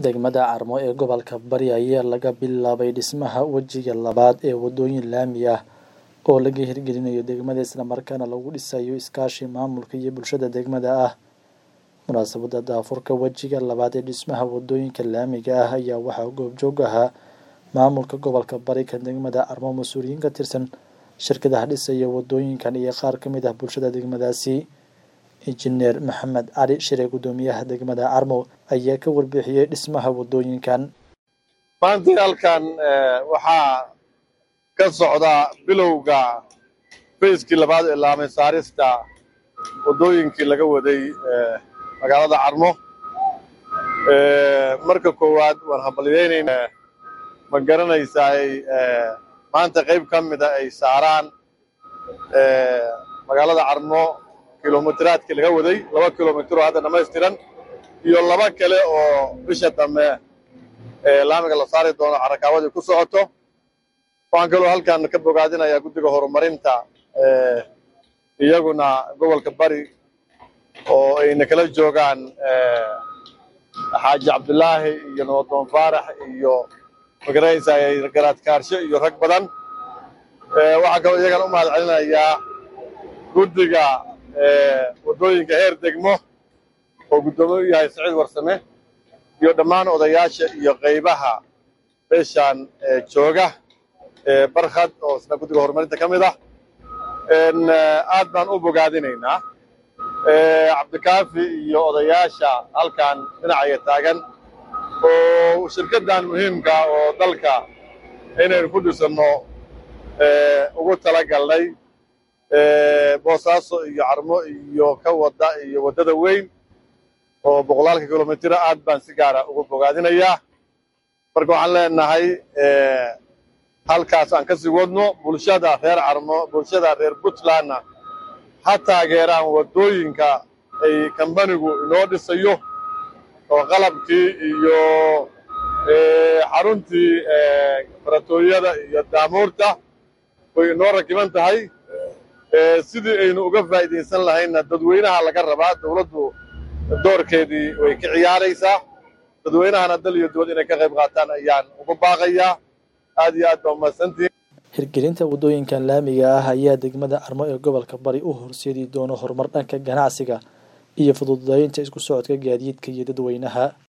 degmada carmo ee gobolka bari ayaa laga bilaabay dhismaha wejiga labaad ee wadooyin laami ah oo laga hirgelinayo degmada islamarkaana lagu dhisayo iskaashi maamulka iyo bulshada degmada ah munaasabada daafurka wejiga labaad ee dhismaha wadooyinka laamiga ah ayaa waxaa goobjoog ahaa maamulka gobolka bari ka degmada carmo mas-uuliyiin ka tirsan shirkadaha dhisaya wadooyinkan iyo qaar ka mid ah bulshada degmadaasi injineer maxamed cali shire guddoomiyaha degmada carmo ayaa ka warbixiyey dhismaha wadooyinkan maanta halkan waxaa ka socda bilowga fayskii labaad ee laamay saarista waddooyinkii laga waday magaalada carmo marka koowaad waan hambalyeynayna ma garanaysaay maanta qayb ka mida ay saaraan magaalada carmo kilomitiraadkii laga waday laba kilomitir oo hadda dhamaystiran iyo laba kale oo bisha dambe laamiga la saari doono carrakaawadii ku socoto waxaan kaloo halkan ka bogaadinayaa guddiga horumarinta iyaguna gobolka bari oo ayna kala joogaan xaaji cabdulaahi iyo nabadoon faarax iyo magaranaysaa garaad kaarshe iyo rag badan waxaa kaloo iyagana u mahad celinayaa guddiga waddooyinka heer degmo oo guddoomiye u yahay saciid warsame iyo dhammaan odayaasha iyo qaybaha beeshaan jooga barkhad oo isna guddiga horumarinta ka mid ah aad baan u bogaadinaynaa cabdikaafi iyo odayaasha halkan dhinacaya taagan oo shirkaddan muhiimka oo dalka inaynu ku dhisanno ugu talagalnay boosaaso iyo carmo iyo ka wada iyo waddada weyn oo boqolaalka kilomitira aad baan si gaara ugu bogaadinayaa marka waxaan leenahay halkaas aan ka sii wadno bulshada reer carmo bulshada reer puntlandna ha taageeraan waddooyinka ay kambanigu inoo dhisayo oo qalabkii iyo xaruntii baratooyada iyo daamuurta way inoo rakiban tahay sidii aynu uga faa'iidaysan lahaynna dadweynaha laga rabaa dawladdu doorkeedii way ka ciyaaraysaa dadweynahana dal iyo dibad inay ka qayb qaataan ayaan ugu baaqayaa aad iyo aad baa umahadsantihin hirgelinta waddooyinkan laamiga ah ayaa degmada carmo ee gobolka bari u horseedi doono horumar dhanka ganacsiga iyo fududaynta isku socodka gaadiidka iyo dadweynaha